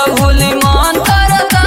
होली मान करता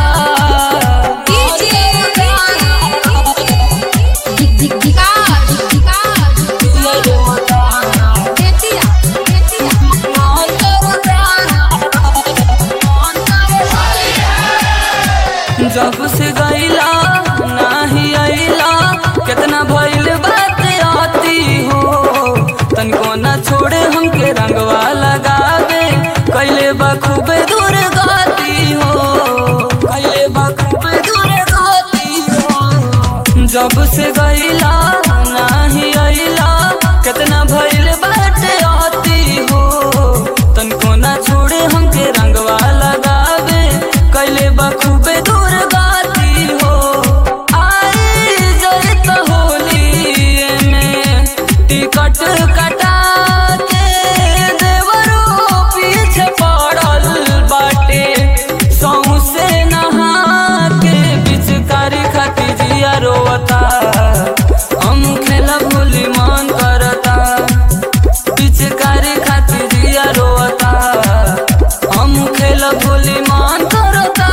जब से गईला नाही अइला कितना भइल बात आती हो तनिको ना छोड़े हमके रंगवा लगावे कैले बखूबे दूर गाती हो कैले बखूबे दूर गाती हो जब से गईला नाही अइला कितना भइल बात आती हो तनिको ना छोड़े हमके रंगवा लगावे कैले बखूबे दूर गाती हो आई जैत होली में टिकट कटा के देवरो पीछे पड़ल बाटे सौसे नहा के पिचकारी खाती जिया रोता हम खेला भूली मन करता पिचकारी खाती जिया रोता हम खेला भूली मन करता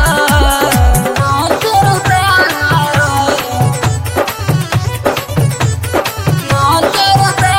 मन करता मन करता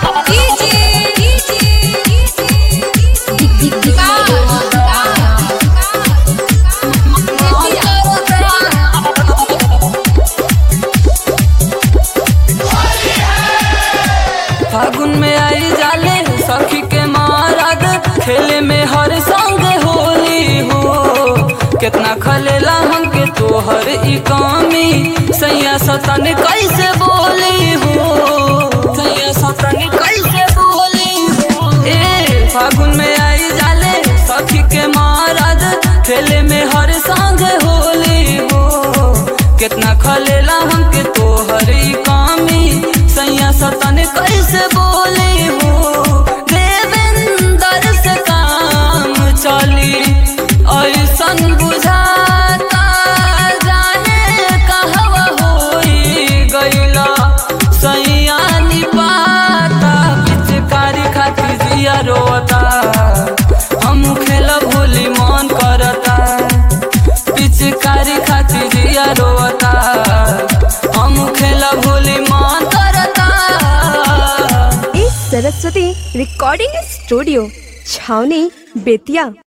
फागुन में आई जाले सखी के मारद खेले में हर संग होली हो कितना खलेला हमके तोहर ई कमी सैया सतन कैसे बोली हो सैया सतन कैसे बोली हो ए फागुन में आई जाले सखी के मारद खेले में हर संग होली हो कितना खलेला हमके तोहर ई कमी सैया सतन कैसे बोली हो देवेंद्र से काम चली ऐसन बुझाता जाने कहवा होई गईला सैया निपाता पिचकारी खाती जिया रोता हम खेला भोली मन करता पिचकारी खाती जिया रोता हम खेला भोली मन करता इस सरस्वती रिकॉर्डिंग स्टूडियो छावनी बेतिया